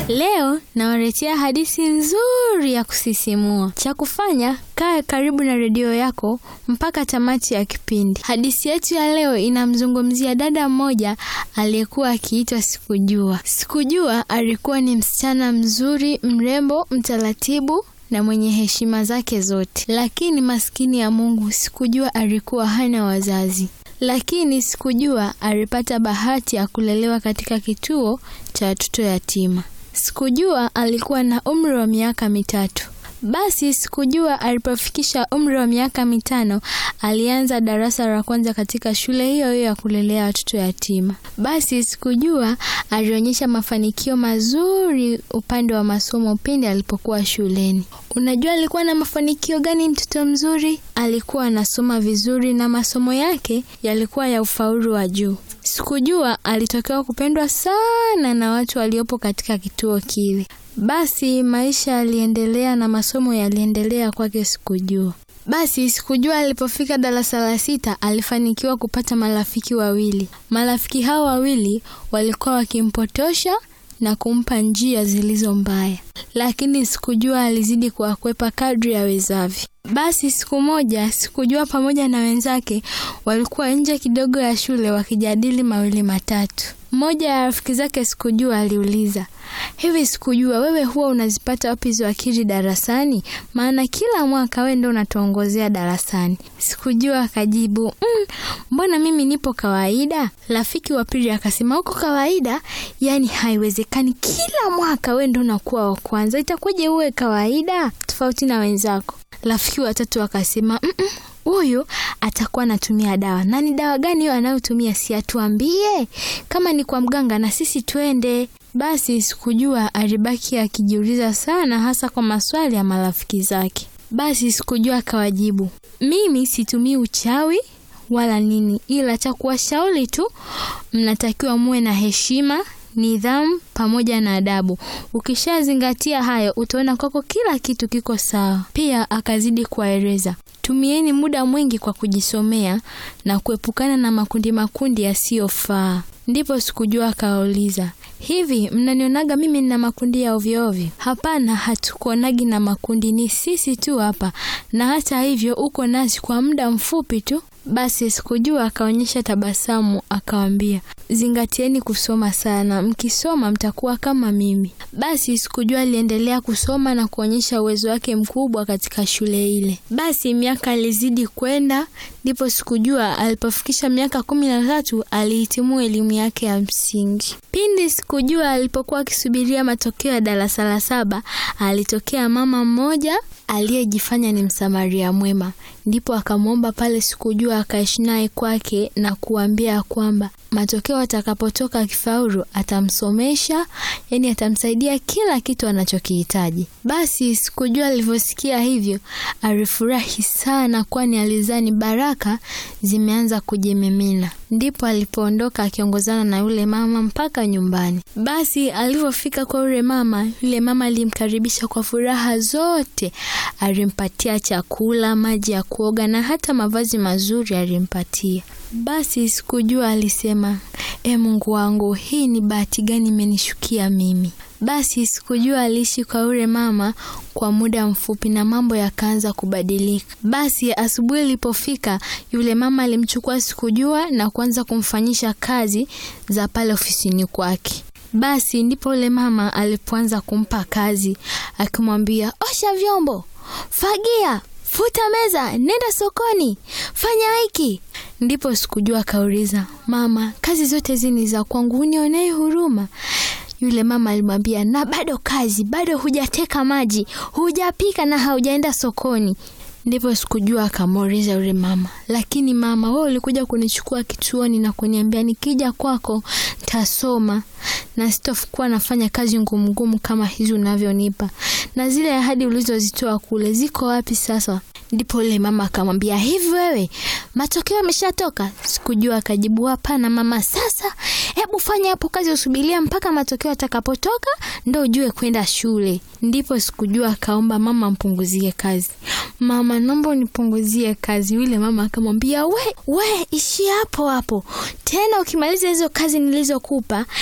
Leo nawaletea hadithi nzuri ya kusisimua. Cha kufanya, kaa karibu na redio yako mpaka tamati ya kipindi. Hadithi yetu ya leo inamzungumzia dada mmoja aliyekuwa akiitwa Sikujua. Sikujua alikuwa ni msichana mzuri, mrembo, mtaratibu na mwenye heshima zake zote, lakini maskini ya Mungu, Sikujua alikuwa hana wazazi lakini Sikujua alipata bahati ya kulelewa katika kituo cha watoto yatima. Sikujua alikuwa na umri wa miaka mitatu. Basi Sikujua alipofikisha umri wa miaka mitano alianza darasa la kwanza katika shule hiyo hiyo ya kulelea watoto yatima. Basi Sikujua alionyesha mafanikio mazuri upande wa masomo pindi alipokuwa shuleni. Unajua alikuwa na mafanikio gani? Mtoto mzuri, alikuwa anasoma vizuri na masomo yake yalikuwa ya ufaulu wa juu. Sikujua alitokewa kupendwa sana na watu waliopo katika kituo kile. Basi maisha yaliendelea na masomo yaliendelea kwake Sikujua. Basi Sikujua alipofika darasa la sita alifanikiwa kupata marafiki wawili. Marafiki hao wawili walikuwa wakimpotosha na kumpa njia zilizo mbaya, lakini Sikujua alizidi kuwakwepa kadri awezavyo. Basi siku moja Sikujua pamoja na wenzake walikuwa nje kidogo ya shule wakijadili mawili matatu. Mmoja ya rafiki zake Sikujua aliuliza, hivi Sikujua, wewe huwa unazipata wapi hizo akili darasani? Maana kila mwaka wewe ndio unatuongozea darasani. Sikujua akajibu, mm, mbona mimi nipo kawaida. Rafiki wa pili akasema, uko kawaida? Yaani haiwezekani, kila mwaka wewe ndio unakuwa wa kwanza, itakuwaje uwe kawaida tofauti na wenzako? Rafiki wa tatu akasema, mm -mm, huyu atakuwa anatumia dawa. Na ni dawa gani hiyo anayotumia? Si atuambie, kama ni kwa mganga na sisi twende. Basi Sikujua alibaki akijiuliza sana, hasa kwa maswali ya marafiki zake. Basi Sikujua akawajibu, mimi situmii uchawi wala nini, ila cha kuwashauri tu, mnatakiwa muwe na heshima nidhamu pamoja na adabu. Ukishazingatia hayo, utaona kwako kila kitu kiko sawa. Pia akazidi kuwaeleza, tumieni muda mwingi kwa kujisomea na kuepukana na makundi makundi yasiyofaa. Ndipo Sikujua akawauliza, hivi mnanionaga mimi nina makundi ya ovyo ovyo? Hapana, hatukuonagi na makundi, ni sisi tu hapa, na hata hivyo uko nasi kwa muda mfupi tu. Basi Sikujua akaonyesha tabasamu akawambia, zingatieni kusoma sana, mkisoma mtakuwa kama mimi. Basi Sikujua aliendelea kusoma na kuonyesha uwezo wake mkubwa katika shule ile. Basi miaka alizidi kwenda, ndipo Sikujua alipofikisha miaka kumi na tatu alihitimu elimu yake ya msingi. Pindi Sikujua alipokuwa akisubiria matokeo ya darasa la saba, alitokea mama mmoja aliyejifanya ni msamaria mwema, ndipo akamwomba pale Sikujua akaishi naye kwake na kuambia kwamba matokeo atakapotoka akifaulu atamsomesha, yani atamsaidia kila kitu anachokihitaji. Basi Sikujua alivyosikia hivyo alifurahi sana, kwani alizani baraka zimeanza kujimimina. Ndipo alipoondoka akiongozana na yule mama mpaka nyumbani. Basi alivyofika kwa yule mama, yule mama alimkaribisha kwa furaha zote, alimpatia chakula, maji ya kuoga na hata mavazi mazuri alimpatia. Basi Sikujua alisema, e Mungu wangu, hii ni bahati gani imenishukia mimi? Basi Sikujua aliishi kwa yule mama kwa muda mfupi na mambo yakaanza kubadilika. Basi asubuhi ilipofika, yule mama alimchukua Sikujua na kuanza kumfanyisha kazi za pale ofisini kwake. Basi ndipo yule mama alipoanza kumpa kazi, akimwambia osha vyombo, fagia, futa meza, nenda sokoni, fanya hiki. Ndipo Sikujua akauliza, mama, kazi zote hizi ni za kwangu, unionee huruma? Yule mama alimwambia, na bado kazi, bado hujateka maji, hujapika na haujaenda sokoni. Ndipo Sikujua akamuuliza yule mama, lakini mama, wewe ulikuja kunichukua kituoni na kuniambia nikija kwako tasoma na sitokuwa nafanya kazi ngumu ngumu kama hizi unavyonipa, na zile ahadi ulizozitoa kule ziko wapi sasa? Ndipo yule mama akamwambia, hivi wewe matokeo yameshatoka? Sikujua akajibu, hapana mama. Sasa hebu fanya hapo kazi, usubiria mpaka matokeo atakapotoka ndo ujue kwenda shule. Ndipo Sikujua akaomba mama mpunguzie kazi. Mama, naomba unipunguzie kazi. Yule mama akamwambia, we we, ishi hapo hapo tena, ukimaliza hizo kazi nilizokupa